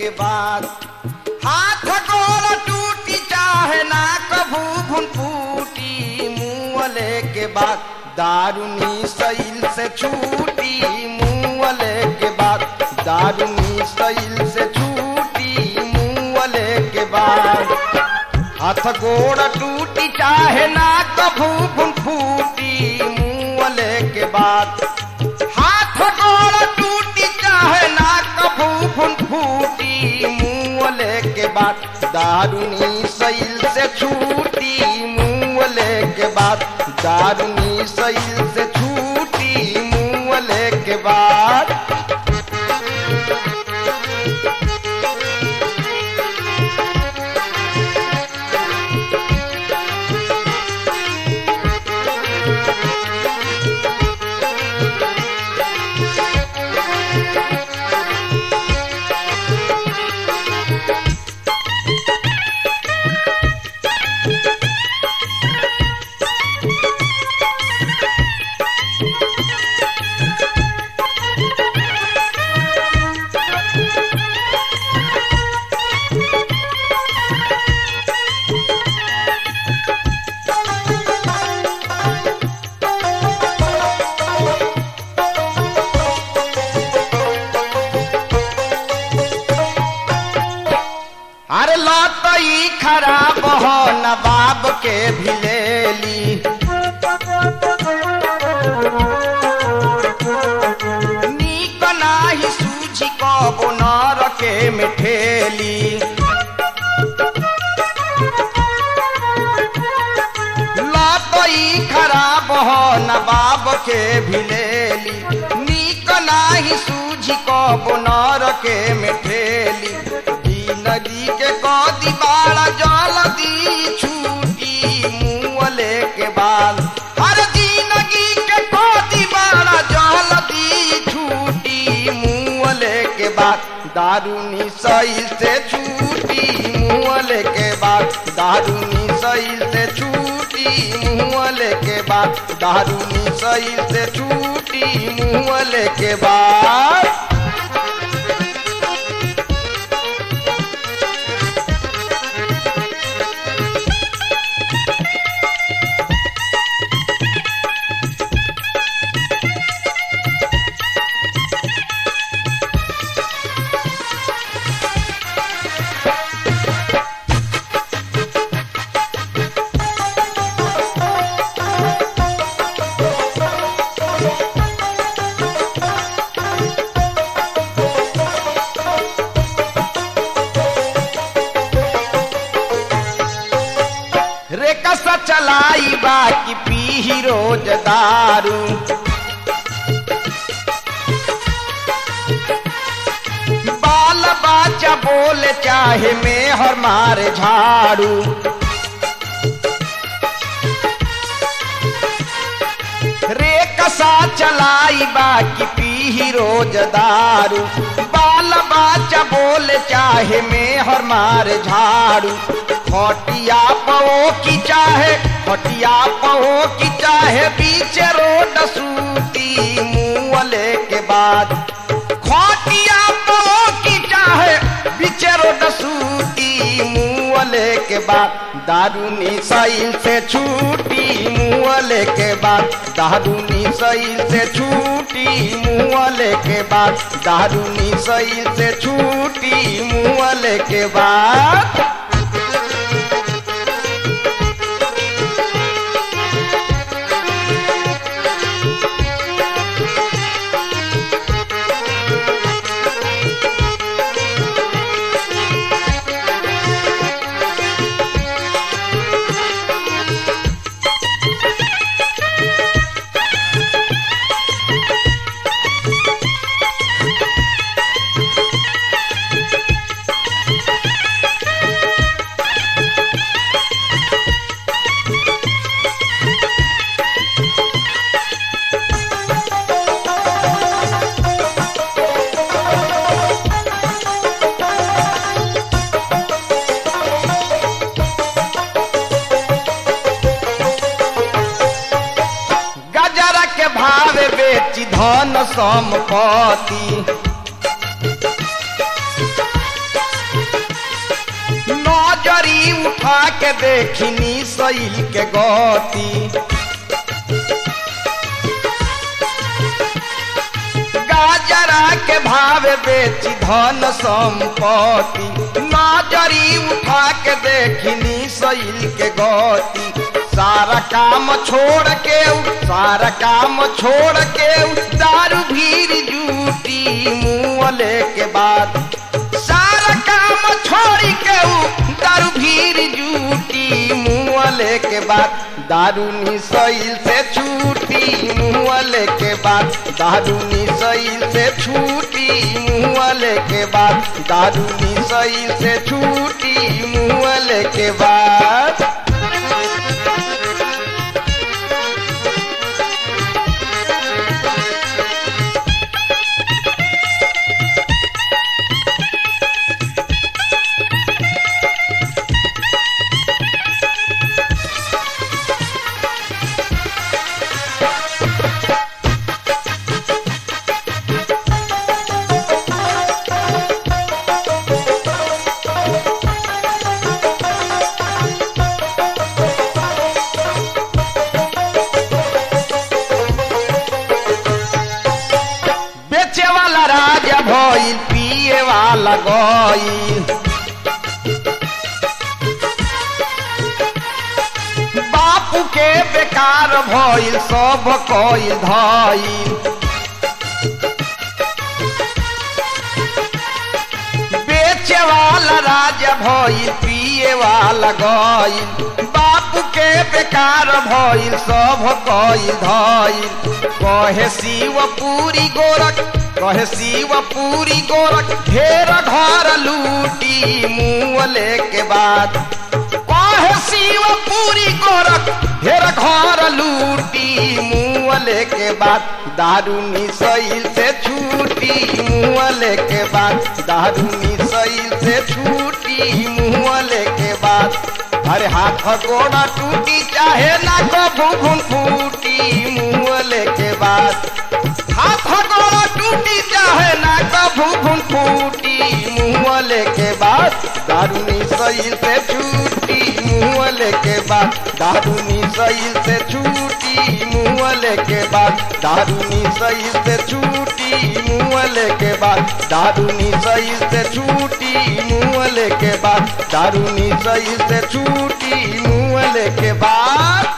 के बाद हाथ गोड़ टूटी चाहे ना कभू भुन फूटी मुँहले के बाद दारुनी सैल से छूटी मुँहले के बाद दारुनी सैल से छूटी मुँहले के बाद हाथ गोड़ टूटी चाहे ना कभू भुन फूटी मुँहले के बाद हाथ गोड़ टूटी चाहे ना कभू भुन फूटी मुँहले के बाद दारुनी सैल से छूटी मुँहले के बाद दारुनी सैल से छूटी मुँहले के बाद अरे लतई खराब हो नवाब के भिलेली नीक नाही सूझी कबो नर के मिठेली लतई खराब हो नवाब के भिलेली नीक नाही सूझी कबो नर के मिठेली नदी के कदी बाड़ा जलदी छूटी मुँहले के बाल हर जिंदगी के कदी बाड़ा जलदी छूटी मुँहले के बाद दारूनी सही से छूटी मुँहले के बाद दारूनी सही से छूटी मुँहले के बाद दारूनी सही से छूटी मुँहले के बाद रे कस चलाई बाकी पी रोज दारू बाल बाचा बोल चाहे में हर मारे झाड़ू रे कसा चलाई बाकी पी रोज दारू बाल बाचा बोल चाहे में हर मारे झाड़ू खटिया पो की चाहे खटिया पो की चाहे बीच रोड सूती मुँहले के बाद खटिया पो की चाहे बीच रोड सूती मुँहले के बाद दारूनी सैल से छूटी मुँहले के बाद दारूनी सैल से छूटी मुँहले के बाद दारूनी सैल से छूटी मुँहले के बाद बेची धन संपत्ति के देखनी सैल के गति गाजरा के भाव बेची धन संपत्ति नजरी उठा के देखनी सैल के गति सारा काम छोड़ के उ- सारा काम छोड़ के उ दारू भीर जूटी मुँहले के बाद सारा काम छोड़ के उ दारू भीर जूटी मुँहले के बाद दारूनी सैल से छूटी मुँहले के बाद दारूनी सैल से छूटी मुँहले के बाद दारूनी सैल से छूटी मुँहले के बाद बेचे वाला राजा भइल पिए वाला गइल बापू के बेकार भइल सब कइल धइल बेचे वाला राजा भइल पिए वाला गइल बापू के बेकार भइल सब कइल धइल कहे शिव पूरी गोरख कहे शिव पूरी गोरख ढेर घर लूटी मुँहले के बाद कहे शिव पूरी गोरख ढेर घर लूटी मुँहले के बाद दारूनी सैल से छूटी मुँहले के बाद दारूनी सैल से छूटी मुँहले के बाद अरे हाथ गोड़ा टूटी चाहे ना कबू घुन फूटी मुँहले के बाद हाथ गोड़ा टूटी चाहे ना कबू घुन फूटी मुँहले के बाद दारूनी सैल से छूटी मुँहले के बाद दारूनी सैल से छूटी मुँहले के बाद दारूनी सैल से छूटी मुँहले के बाद दारूनी सैल से छूटी मुँहले के बाद दारूनी सैल से छूटी मुँहले के बाद